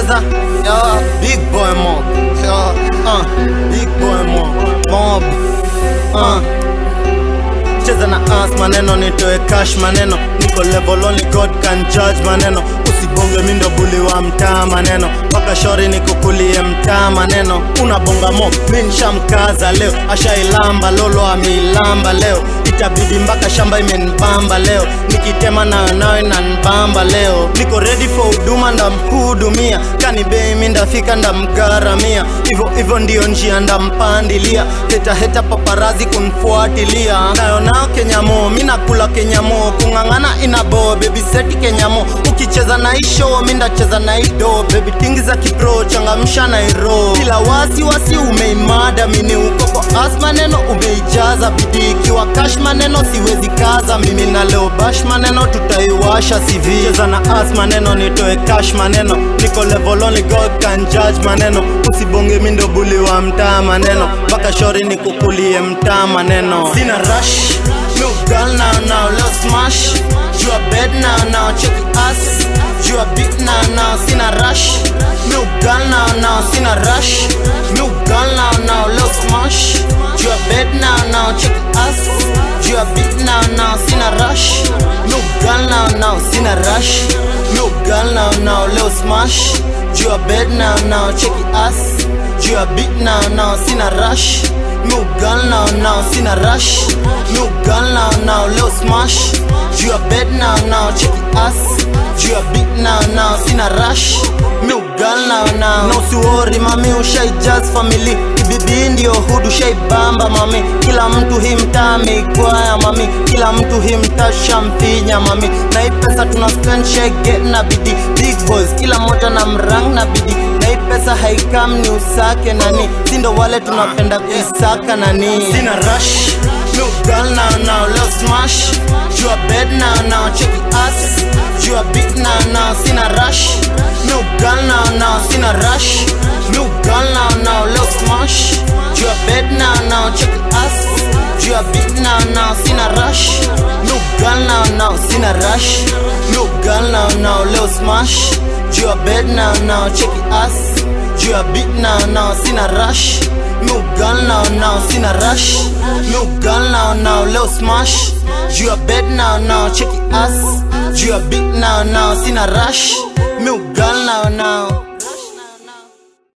cheza yo, big boy mob yo, uh, big boy mob mob uh. cheza na us maneno nitoe cash maneno niko level only god can judge maneno usibonge mindo buli wa mtaa maneno mpaka shori nikukulie mtaa maneno unabonga mo mi nshamkaza leo ashailamba lolo ameilamba leo itabidi mpaka shamba imenibamba leo nikitema nayo nayo inanibamba leo niko ready for huduma ndamhudumia kani bei mi ndafika ndamgaramia hivyo hivyo ndio njia ndampandilia heta heta paparazi kunfuatilia nayo nao kenyamo mi nakula kenyamo kung'ang'ana inabo bebi seti kenyamo ukicheza na isho mi ndacheza na ido bebi tingi za kipro changamsha na iro kila wasi wasi umeimada mini ukoko as maneno umeijaza bidii ikiwa kash maneno siwezi kaza mimi na leo bash maneno tutaiwasha CV cheza na as maneno nitoe cash maneno niko level only God can judge maneno usibonge mindo buli wa mtaa maneno mpaka shori nikukulie mtaa maneno sina rush no girl now now let's smash you are bed now now check us you are big now now sina rush no girl now now sina rush no girl now now let's smash you are bed now now check us you are big now now sina rush no girl now now sina rush no girl now now let's smash you are bed now now check us you are big now now sina rush no girl now now sina rush no girl now now let's smash you are bed now now check us you are big now now sina rush no girl now now no usiwori mami ushaijaz family bibi ndio hudu shaibamba mami kila mtu hii mtaa ameikwaya mami kila mtu hii mtaa shamfinya mami na hii pesa tuna spend shege na bidi big boys kila moja na mrang na bidi na hii pesa haikam ni usake nani sindo wale tunapenda kuisaka nani sina rush no girl now now let's smash you are bed now now check us you are big now now sina rush no girl now now sina rush no girl now now let's smash you are bed now now check us you are big now now sina rush no girl now now sina rush no girl now now let's smash you are bed now now check us you are big now now sina rush no girl now now sina rush no girl now now let's smash you are bed now now check us you are big now now sina rush no girl now now